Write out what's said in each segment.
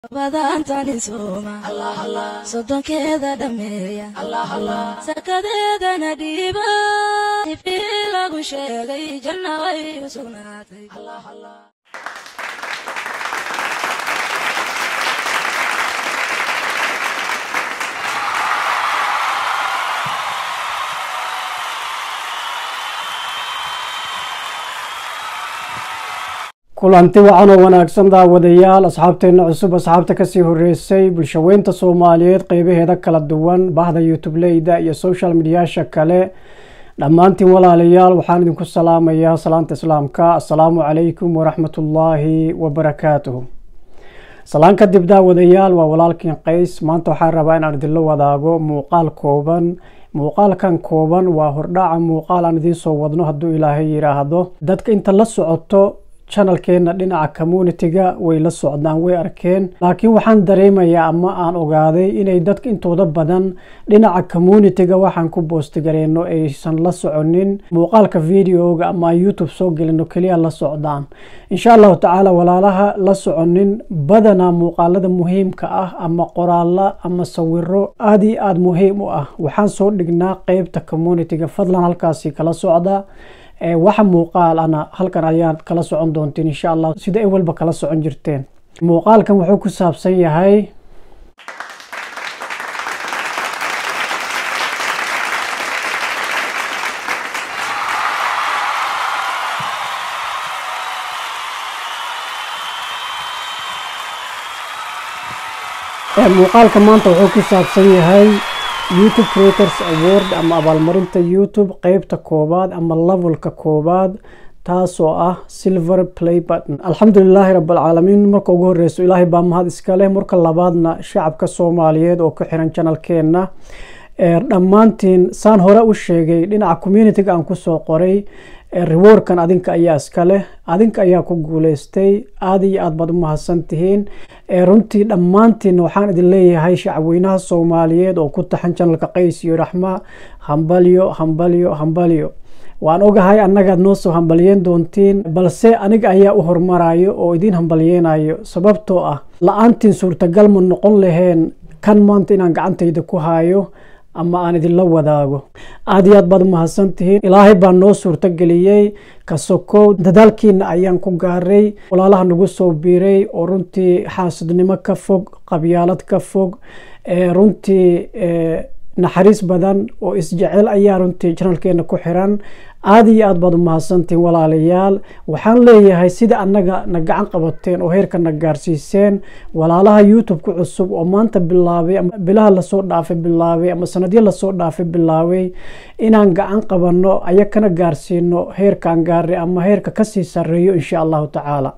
badantani sooma sodonkeeda dhameeya sakadeedana dhiiba ifii lagu sheegay janna way u sugnaatay kulanti wacan oo wanaagsan daawadayaal asxaabteenna cusub asxaabta kasii horeysay bulshaweynta soomaaliyeed qeybaheeda kala duwan bahda youtubeleyda iyo social mediyaasha kale dhammaantiin walaalayaal waxaan idinku salaamayaa salaanta islaamka assalaamu calaykum waraxmatullaahi wabarakaatuhu salaan kadib daawadayaal waa walaalkiin qays maanta waxaan rabaa inaan idinla wadaago muuqaal kooban muuqaalkan kooban waa hordhaaca muuqaal aan idiin soo wadno hadduu ilaahay yidhaahdo dadka inta la socoto channelkeena dhinaca communitiga way la socdaan way arkeen laakiin waxaan dareemayaa ama aan ogaaday inay dadka intooda badan dhinaca communitiga waxaan ku boostigareyno aysan la soconin muuqaalka videoga ama aan youtube soo gelino keliya la socdaan insha allahu tacaala walaalaha la soconin badanaa muuqaalada muhiimka ah ama qoraala ama sawiro aada iyo aada muhiim u ah waxaan soo dhignaa qeybta communitiga fadlan halkaasi kala socda waxa muuqaal ana halkan ayaad kala socon doonteen insha allah sida ay walba kala socon jirteen muuqaalkan wuxuu ku saabsan yahay muuqaalka maanta wuxuu ku saabsan yahay youtube creators award ama abaalmarinta youtube qeybta koobaad ama levelka koobaad taasoo ah silver play button alxamdulilaahi rabalcaalamiin marka ugu horeyso ilaahay baa mahad iskale marka labaadna shacabka soomaaliyeed oo ku xiran janalkeenna dhammaantiin saan hore u sheegay dhinaca communitiga aan kusoo qoray rewardkan adinka ayaa iska leh adinka ayaa ku guuleystay aada iyo aad baad u mahadsan tihiin runtii dhammaantiinna waxaan idin leeyahay shacabweynaha soomaaliyeed oo ku taxan janalka qays iyo raxma hambalyo hambalyo hambalyo waan ogahay annagaad noo soo hambalyeen doontiin balse aniga ayaa u hormarayo oo idiin hambalyeenayo sababtoo ah la-aantiin suurtagal ma noqon laheen kan maanta inaan gacantayda ku hayo ama aan idinla wadaago aada iyo aad baad umahadsan tihiin ilaahay baa noo suurto geliyey kasokow dadaalkiina ayaan ku gaaray walaalaha nagu soo biiray oo runtii xaasidnimo ka fog qabyaalad ka fog runtii naxariis badan oo isjecel ayaa runtii janalkeena ku xiran aada iyo aad baad umahadsantihiin walaalayaal waxaan leeyahay sida annaga na gacan qabateen oo heerka na gaarsiiseen walaalaha youtube ku cusub oo maanta bilaabay ama bilaha lasoo dhaafay bilaabay ama sanadyo lasoo dhaafay bilaabay inaan gacan qabanno ayakana gaarsiino heerkaan gaaray ama heerka kasii sareeyo insha allahu tacaala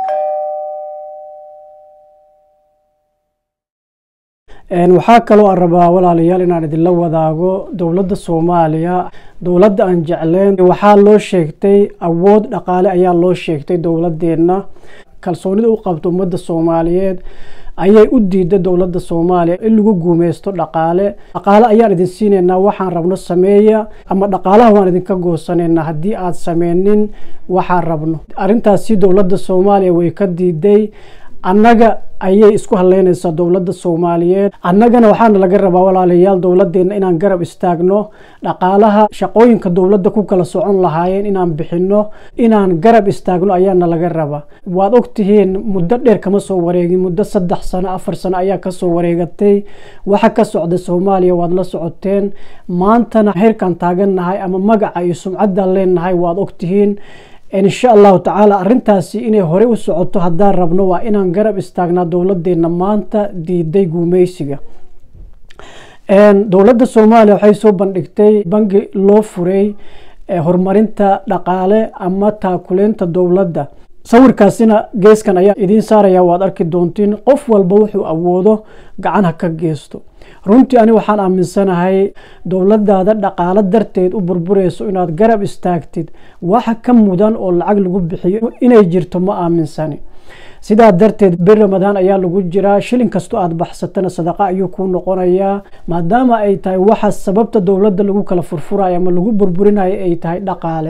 waxaa kaloo aan rabaa walaalayaal inaan idinla wadaago dowladda soomaaliya dowladda aan jecleen waxaa loo sheegtay awood dhaqaale ayaa loo sheegtay dowladeenna kalsoonida u qabto ummadda soomaaliyeed ayay u diiday dowladda soomaaliya in lagu guumeysto dhaqaale dhaqaale ayaan idin siinaynaa waxaan rabno sameeya ama dhaqaalaha waan idinka goosanaynaa haddii aad sameynin waxaan rabno arrintaasi dowladda soomaaliya way ka diiday annaga ayay isku haleynaysaa dowladda soomaaliyeed annagana waxaana laga rabaa walaalayaal dowladeenna inaan garab istaagno dhaqaalaha shaqooyinka dowladda ku kala socon lahaayeen inaan bixino inaan garab istaagno ayaana laga rabaa waad ogtihiin muddo dheer kama soo wareegin muddo saddex sano afar sano ayaa kasoo wareegatay waxa ka socda soomaaliya waad la socoteen maantana heerkaan taagannahay ama magaca iyo sumcaddaan leenahay waad ogtihiin insha allahu tacaala arrintaasi inay hore u socoto haddaan rabno waa inaan garab istaagnaa dowladeenna maanta diiday guumeysiga dowladda soomaaliya waxay soo bandhigtay bangi loo furay horumarinta dhaqaale ama taakuleynta dowladda sawirkaasina geeskan ayaa idiin saaraya waad arki doontiin qof walba wuxuu awoodo gacan ha ka geysto runtii ani waxaan aaminsanahay dowladaada dhaqaalo darteed u burbureyso inaad garab istaagtid waxa ka mudan oo lacag lagu bixiyo inay jirto ma aaminsani sidaa darteed bir ramadaan ayaa lagu jiraa shilin kastoo aad baxsatana sadaqa ayuu kuu noqonayaa maadaama ay tahay waxa sababta dowladda lagu kala furfurayo ama lagu burburinayo ay tahay dhaqaale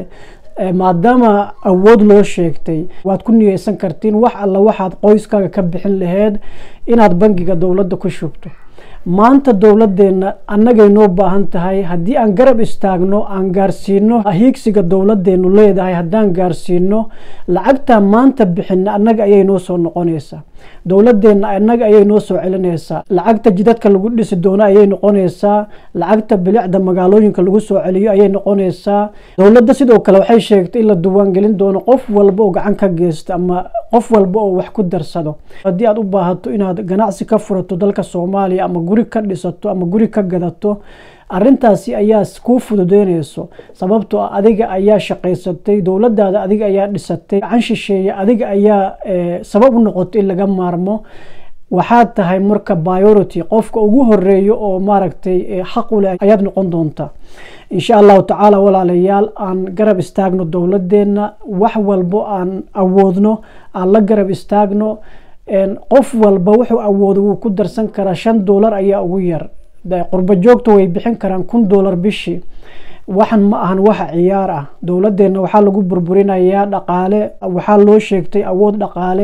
maadaama awood loo sheegtay waad ku niyeysan kartiin wax alla waxaad qoyskaaga ka bixin laheyd inaad bangiga dowladda ku shubto maanta dowladeenna annagay noo baahan tahay haddii aan garab istaagno aan gaarsiino hiigsiga dowladeenu leedahay haddaan gaarsiino lacagtaa maanta bixina annaga ayay noo soo noqonaysaa dowladeenna annaga ayay noo soo celinaysaa lacagta jidadka lagu dhisi doono ayay noqonaysaa lacagta bilicda magaalooyinka lagu soo celiyo ayay noqonaysaa dowladda sidoo kale waxay sheegtay in la duwaangelin doono qof walba oo gacan ka geysta ama qof walba oo wax ku darsado haddii aad u baahato inaad ganacsi ka furato dalka soomaaliya ama guri ka dhisato ama guri ka gadato arintaasi ayaa kuu fududeynayso sababtoo ah adiga ayaa shaqaysatay dowladaada adiga ayaa dhisatay gacan shisheeye adiga ayaa sabab u noqotay in laga maarmo waxaad tahay marka biority qofka ugu horeeyo oo maaragtay xaq u leh ayaad noqon doontaa insha allahu tacaala walaalayaal aan garab istaagno dowladeenna wax walbo aan awoodno aan la garab istaagno qof walba wuxuu awoodo wuu ku darsan karaa shan doolar ayaa ugu yar qurbo joogta way bixin karaan kun doolar bishii waxan ma ahan waxa ciyaar ah dowladeenna waxaa lagu burburinayaa dhaqaale waxaa loo sheegtay awood dhaqaale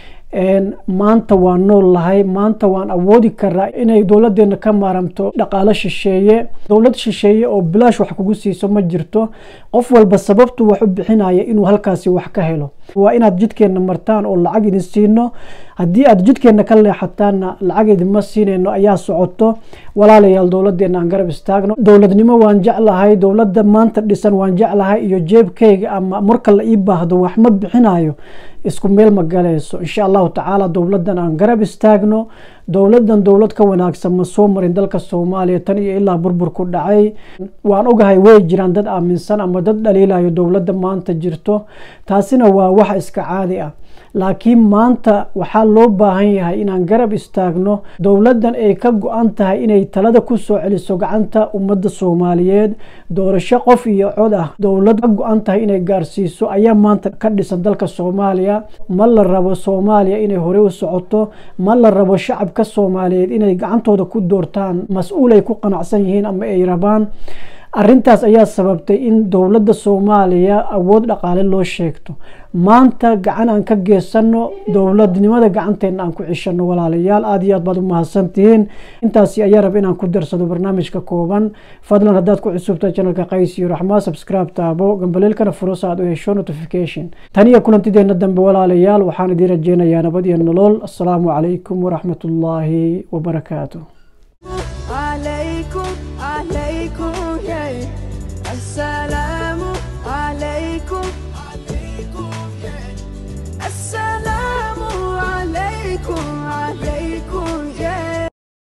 maanta waan nool lahay maanta waan awoodi karaa inay dowladeena ka maaramto dhaqaalo shisheeye dowlad shisheeye oo bilaash wax kugu siiso ma jirto qof walba sababtu wax u bixinaya inuu halkaasi wax ka helo waa inaad jidkeenna martaan oo lacag idin siino haddii aad jidkeenna ka leexataanna lacag idinma siinayno ayaa socoto walaalayaal dowladeena aan garab istaagno dowladnimo waan jeclahay dowladda maanta dhisan waan jeclahay iyo jeebkayga ama marka la ii baahdo wax ma bixinayo isku meel ma galayso insha allahu tacaala dowladan aan garab istaagno dowladan dowlad ka wanaagsan ma soo marin dalka soomaaliya tan iyo ilaa burbur ku dhacay waan ogahay way jiraan dad aaminsan ama dad dhaliilayo dowladda maanta jirto taasina waa wax iska caadi ah laakiin maanta waxaa loo baahan yahay inaan garab istaagno dowladan ay ka go-an tahay inay talada ku soo celiso gacanta ummadda soomaaliyeed doorasho qof iyo cod ah dowlad ka go-an tahay inay gaarsiiso ayaa maanta ka dhisan dalka soomaaliya ma la rabo soomaaliya inay hore u socoto ma la rabo shacabka soomaaliyeed inay gacantooda ku doortaan mas-uul ay ku qanacsan yihiin ama ay rabaan arintaas ayaa sababtay in dowladda soomaaliya awood dhaqaale loo sheegto maanta gacan aan ka geysano dowladnimada gacanteena aan ku cishano walaalayaal aada iyo aad baad u mahadsantihiin intaasi ayaa rab inaan ku darsado barnaamijka kooban fadlan haddaad ku cusubtahay janalka qays iyo raxmaa subscribe taabo gambaleelkana furo sa aad u hesho notification tan iyo kulantideena dambe walaalayaal waxaan idiin rajeynayaa nabad iyo nolol asalaamu calaykum waraxmat ullaahi wabarakaatu عليكم عليكم يا السلام